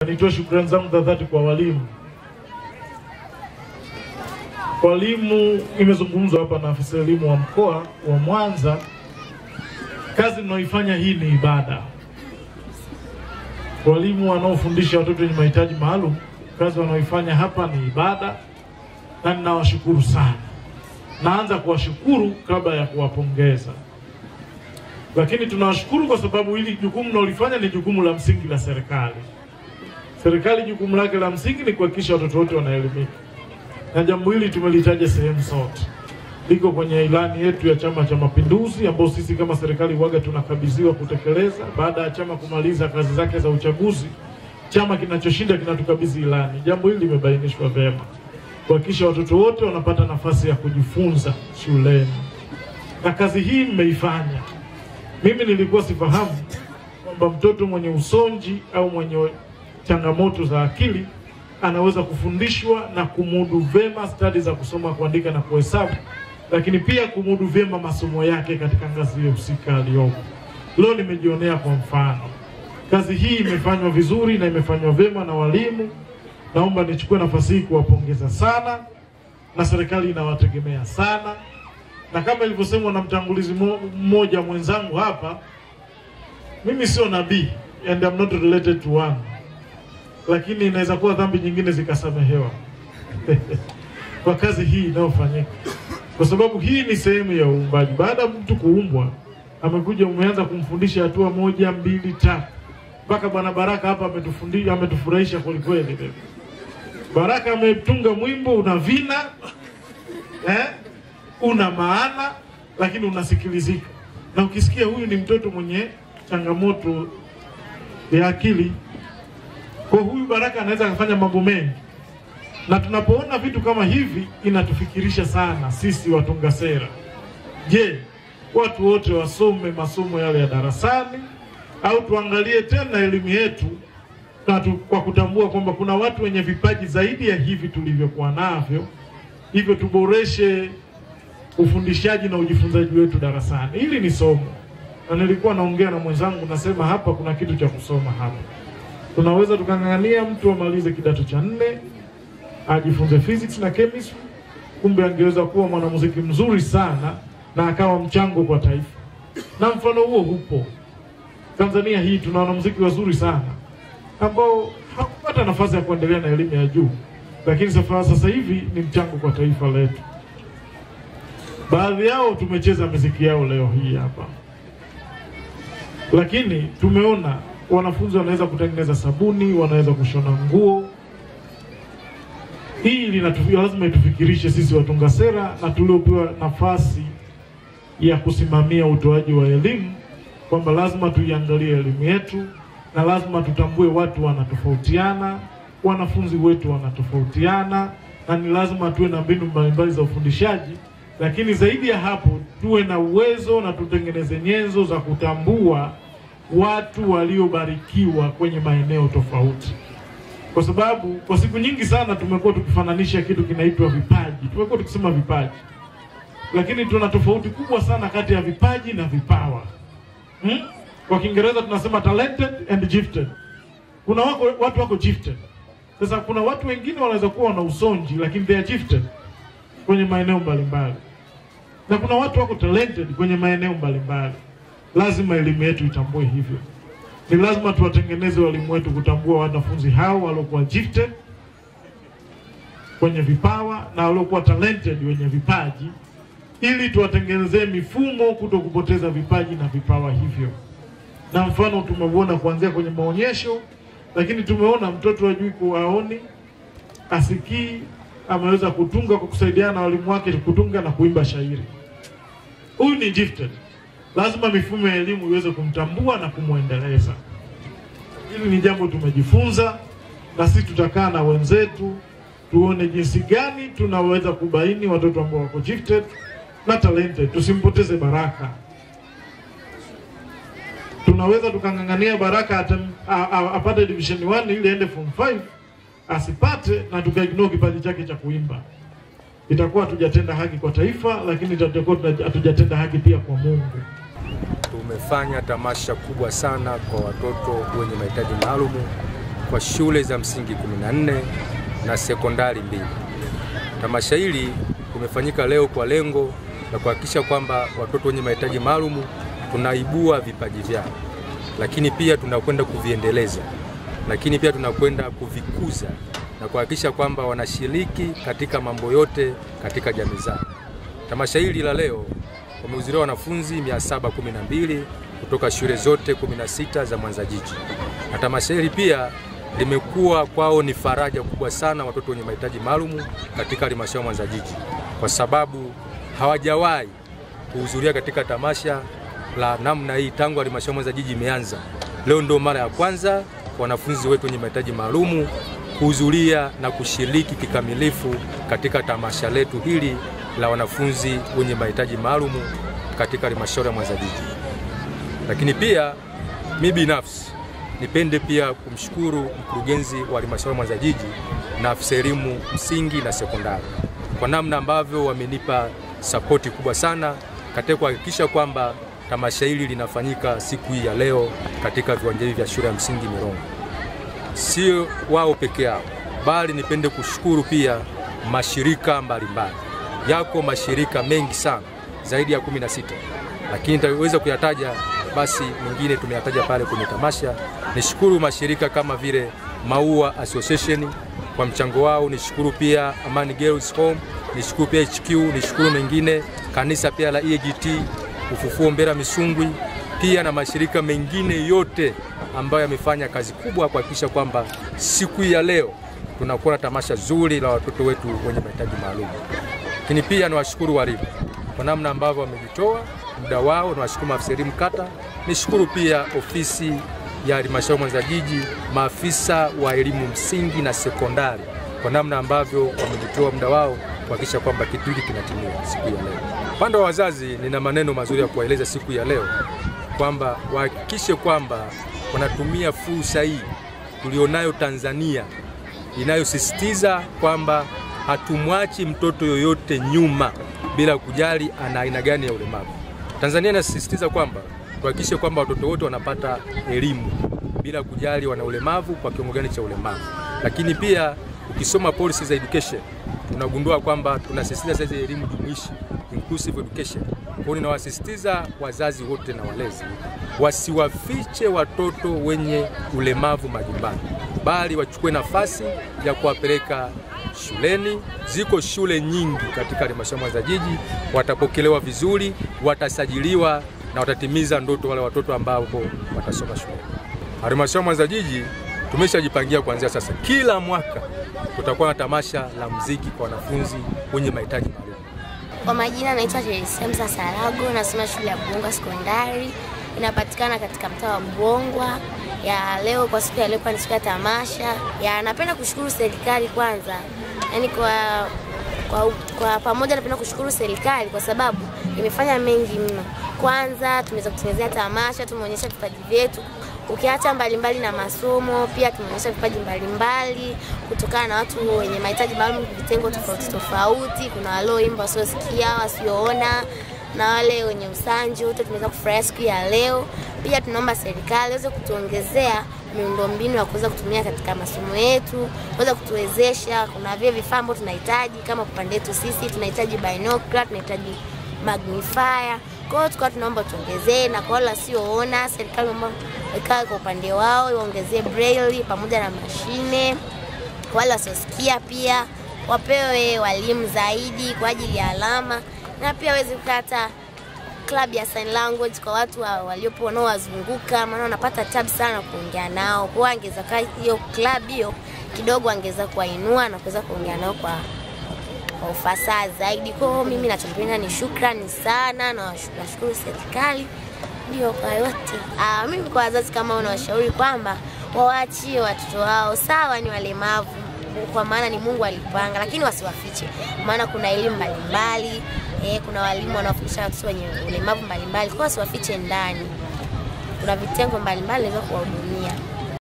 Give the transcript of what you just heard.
nitoe shukrani zangu za dhati kwa walimu. Walimu, imezungumzwa hapa na afisa elimu wa mkoa wa Mwanza, kazi mnaoifanya hii ni ibada. Walimu wanaofundisha watoto wenye mahitaji maalum, kazi wanaoifanya hapa ni ibada, na ninawashukuru sana. Naanza kuwashukuru kabla ya kuwapongeza, lakini tunawashukuru kwa sababu hili jukumu mnaolifanya ni jukumu la msingi la serikali. Serikali jukumu lake la msingi ni kuhakikisha watoto wote wanaelimika, na jambo hili tumelitaja sehemu zote, liko kwenye ilani yetu ya Chama cha Mapinduzi, ambayo sisi kama serikali waga tunakabidhiwa kutekeleza baada ya chama kumaliza kazi zake za uchaguzi. Chama kinachoshinda kinatukabidhi ilani. Jambo hili limebainishwa vyema, kuhakikisha watoto wote wanapata nafasi ya kujifunza shuleni, na kazi hii mmeifanya. Mimi nilikuwa sifahamu kwamba mtoto mwenye usonji au mwenye changamoto za akili anaweza kufundishwa na kumudu vyema stadi za kusoma, kuandika na kuhesabu, lakini pia kumudu vyema masomo yake katika ngazi hiyo husika aliyopo. Leo nimejionea kwa mfano, kazi hii imefanywa vizuri na imefanywa vyema na walimu. Naomba nichukue nafasi hii kuwapongeza sana, na serikali inawategemea sana, na kama ilivyosemwa na mtangulizi mmoja mwenzangu hapa, mimi sio nabii and I'm not related to one lakini inaweza kuwa dhambi nyingine zikasamehewa kwa kazi hii inayofanyika, kwa sababu hii ni sehemu ya uumbaji. Baada ya mtu kuumbwa, amekuja umeanza kumfundisha hatua moja mbili tatu, mpaka Bwana Baraka hapa ametufundisha, ametufurahisha kwelikweli. Baraka ametunga mwimbo una vina eh, una maana, lakini unasikilizika, na ukisikia huyu ni mtoto mwenye changamoto ya akili kwa huyu Baraka anaweza akafanya mambo mengi, na tunapoona vitu kama hivi inatufikirisha sana sisi watunga sera. Je, watu wote wasome masomo yale ya darasani au tuangalie tena elimu yetu na tu, kwa kutambua kwamba kuna watu wenye vipaji zaidi ya hivi tulivyokuwa navyo, hivyo tuboreshe ufundishaji na ujifunzaji wetu darasani. Hili ni somo, na nilikuwa naongea na mwenzangu, nasema hapa kuna kitu cha kusoma hapa tunaweza tukang'ang'ania mtu amalize kidato cha nne ajifunze physics na chemistry, kumbe angeweza kuwa mwanamuziki mzuri sana na akawa mchango kwa taifa. Na mfano huo hupo Tanzania hii, tuna wanamuziki wazuri sana ambao hakupata nafasi ya kuendelea na elimu ya juu, lakini sasa sasa hivi ni mchango kwa taifa letu. Baadhi yao tumecheza muziki yao leo hii hapa, lakini tumeona wanafunzi wanaweza kutengeneza sabuni, wanaweza kushona nguo. Hii linatufia, lazima itufikirishe sisi watunga sera na tuliopewa nafasi ya kusimamia utoaji wa elimu kwamba lazima tuiangalie elimu yetu na lazima tutambue watu wanatofautiana, wanafunzi wetu wanatofautiana, na ni lazima tuwe na mbinu mbalimbali za ufundishaji, lakini zaidi ya hapo tuwe na uwezo na tutengeneze nyenzo za kutambua watu waliobarikiwa kwenye maeneo tofauti, kwa sababu kwa siku nyingi sana tumekuwa tukifananisha kitu kinaitwa vipaji. Tumekuwa tukisema vipaji, lakini tuna tofauti kubwa sana kati ya vipaji na vipawa hmm? Kwa Kiingereza tunasema talented and gifted. Kuna wako, watu wako gifted. Sasa kuna watu wengine wanaweza kuwa wana usonji lakini they are gifted kwenye maeneo mbalimbali, na kuna watu wako talented kwenye maeneo mbalimbali lazima elimu yetu itambue hivyo. Ni lazima tuwatengeneze walimu wetu kutambua wanafunzi hao waliokuwa gifted kwenye vipawa na waliokuwa talented wenye vipaji, ili tuwatengenezee mifumo kuto kupoteza vipaji na vipawa hivyo. Na mfano tumeuona kuanzia kwenye maonyesho, lakini tumeona mtoto ajui kuwaoni, asikii, ameweza kutunga kwa kusaidiana na walimu wake kutunga na kuimba shairi. Huyu ni gifted lazima mifumo ya elimu iweze kumtambua na kumwendeleza. Hili ni jambo tumejifunza, na sisi tutakaa na wenzetu tuone jinsi gani tunaweza kubaini watoto ambao wako gifted na talented, tusimpoteze Baraka. Tunaweza tukang'ang'ania Baraka ata, a, a, apate division 1 ili aende form 5 asipate, na tukaignore kipaji chake cha kuimba itakuwa hatujatenda haki kwa taifa, lakini tutakuwa hatujatenda haki pia kwa Mungu. Tumefanya tamasha kubwa sana kwa watoto wenye mahitaji maalumu kwa shule za msingi 14 na sekondari mbili. Tamasha hili limefanyika leo kwa lengo la kuhakikisha kwamba watoto wenye mahitaji maalum tunaibua vipaji vyao, lakini pia tunakwenda kuviendeleza, lakini pia tunakwenda kuvikuza na kuhakikisha kwamba wanashiriki katika mambo yote katika jamii zao. Tamasha hili la leo wamehudhuria wanafunzi 712 kutoka shule zote 16 za Mwanza jiji, na tamasha hili pia limekuwa kwao ni faraja kubwa sana watoto wenye mahitaji maalum katika halmashauri Mwanza jiji, kwa sababu hawajawahi kuhudhuria katika tamasha la namna hii tangu halmashauri Mwanza jiji imeanza. Leo ndio mara ya kwanza kwa wanafunzi wetu wenye mahitaji maalum kuhudhuria na kushiriki kikamilifu katika tamasha letu hili la wanafunzi wenye mahitaji maalum katika halmashauri ya Mwanza jiji. Lakini pia mi binafsi nipende pia kumshukuru mkurugenzi wa halmashauri Mwanza jiji na afisa elimu msingi na sekondari kwa namna ambavyo wamenipa sapoti kubwa sana katika kuhakikisha kwamba tamasha hili linafanyika siku hii ya leo katika viwanja hivi vya shule ya msingi Mirongo. Sio wao peke yao, bali nipende kushukuru pia mashirika mbalimbali. Yako mashirika mengi sana zaidi ya 16 lakini nitaweza kuyataja basi mengine tumeyataja pale kwenye tamasha. Nishukuru mashirika kama vile Maua Association kwa mchango wao, nishukuru pia Amani Girls Home, nishukuru pia HQ, nishukuru mengine kanisa pia la EAGT, Ufufuo Mbera Misungwi, pia na mashirika mengine yote ambayo yamefanya kazi kubwa kuhakikisha kwamba siku ya leo tunakuwa na tamasha zuri la watoto wetu wenye mahitaji maalum. Lakini pia niwashukuru walimu kwa namna ambavyo wamejitoa muda wao, niwashukuru maafisa elimu kata, nishukuru pia ofisi ya halmashauri Mwanza jiji, maafisa wa elimu msingi na sekondari kwa namna ambavyo wamejitoa muda wao kuhakikisha kwamba kitu hiki kinatimia siku ya leo. Upande wa wazazi, nina maneno mazuri ya kuwaeleza siku ya leo kwamba wahakikishe kwamba wanatumia fursa hii tulionayo Tanzania inayosisitiza kwamba hatumwachi mtoto yoyote nyuma bila kujali ana aina gani ya ulemavu. Tanzania inasisitiza kwamba tuhakikishe kwamba watoto wote wanapata elimu bila kujali wana ulemavu kwa kiwango gani cha ulemavu. Lakini pia ukisoma policy za education tunagundua kwamba tunasisitiza sasa elimu jumuishi, inclusive education. Kwa hiyo ninawasisitiza wazazi wote na walezi wasiwafiche watoto wenye ulemavu majumbani, bali wachukue nafasi ya kuwapeleka shuleni. Ziko shule nyingi katika halmashauri Mwanza jiji, watapokelewa vizuri, watasajiliwa na watatimiza ndoto wale watoto ambao watasoma shuleni. Halmashauri Mwanza jiji tumeshajipangia kuanzia sasa, kila mwaka tutakuwa na tamasha la muziki kwa wanafunzi wenye mahitaji maalum. Kwa majina naitwa Teresemsa Sarago, nasoma shule ya Buongwa Sekondari, inapatikana katika mtaa wa Buongwa. Ya leo kwa siku ya leo kwa siku ya tamasha ya, napenda kushukuru serikali kwanza, yani kwa kwa, kwa pamoja napenda kushukuru serikali kwa sababu imefanya mengi mno. Kwanza tumeweza kutengenezea tamasha, tumeonyesha vipaji vyetu ukiacha mbalimbali na masomo, pia tumeonyesha vipaji mbalimbali kutokana na watu wenye mahitaji maalum, vitengo tofauti tofauti. Kuna walioimba, wasiosikia, wasioona na wale wenye usanji, wote tumeweza kufurahia siku ya leo. Pia tunaomba serikali iweze kutuongezea miundombinu ya kuweza kutumia katika masomo yetu, kuweza kutuwezesha. Kuna vile vifaa ambavyo tunahitaji kama upande wetu sisi tunahitaji binocular, tunahitaji magnifier. Kwa hiyo tukawa tunaomba tuongezee, na kwa wale wasioona, serikali naomba ikae kwa upande wao, iwaongezee braille pamoja na mashine. Kwa wale wasiosikia pia wapewe walimu zaidi kwa ajili ya alama, na pia waweze kupata club ya sign language kwa watu wa, waliopo wanaowazunguka, maana wanapata tabu sana kuongea nao. Kwa hiyo angeza kaa hiyo club hiyo kidogo, angeza kuwainua na kuweza kuongea nao kwa kwa ufasaha zaidi. Kwa hiyo mimi nachopenda ni shukrani sana na nashukuru serikali ndio kwa yote. Ah, mimi kwa wazazi kama unawashauri kwamba wawaachie watoto wao, sawa ni walemavu kwa maana ni Mungu alipanga, lakini wasiwafiche, maana kuna elimu mbalimbali eh, kuna walimu wanaofundisha watoto wenye ulemavu mbalimbali, kwa wasiwafiche ndani. Kuna vitengo mbalimbali naweza kuwahudumia.